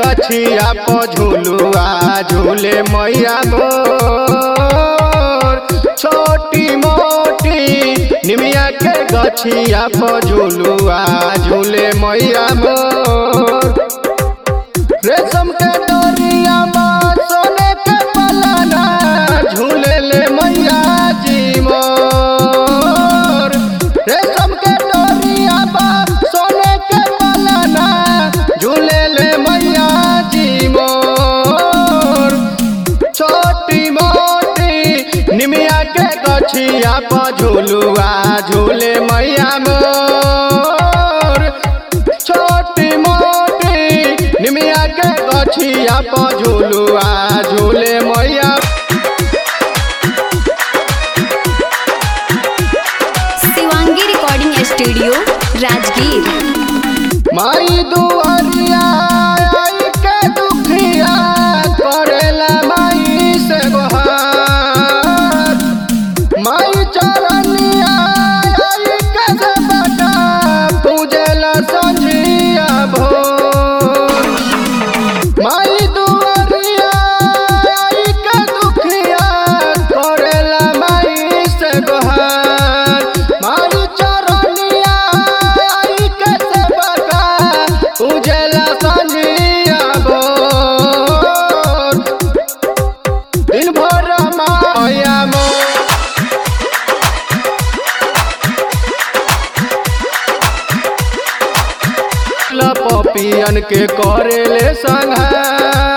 गछिया पर झुलुआ झूले मैया मोर छोटी मोटी निमिया के गछिया पर झुलुआ झूले मैया मोर रेशम के डोरिया बा सोने के पलाना झूले ले मैया जी मोर रेशम के डोरिया बा सोने के पलाना झूले ले मैया जी मोर छोटी मोटी निमिया के गछिया पर झूलुआ झूले मैया मोर छोटी मोटी निमिया के गछिया पर झूलुआ झूले मैया शिवांगी रिकॉर्डिंग स्टूडियो राजगीर माई दुआरिया आई के दुखिया करेला माई से गोहार माई चरनिया आई के से बटा पूजला संझिया भोर माई दुआरिया आई के दुखिया करेला माई से गोहार माई चरनिया आई के से बटा पूजला संझिया भोर दिन भर माया मोर पपियन के करेले संघार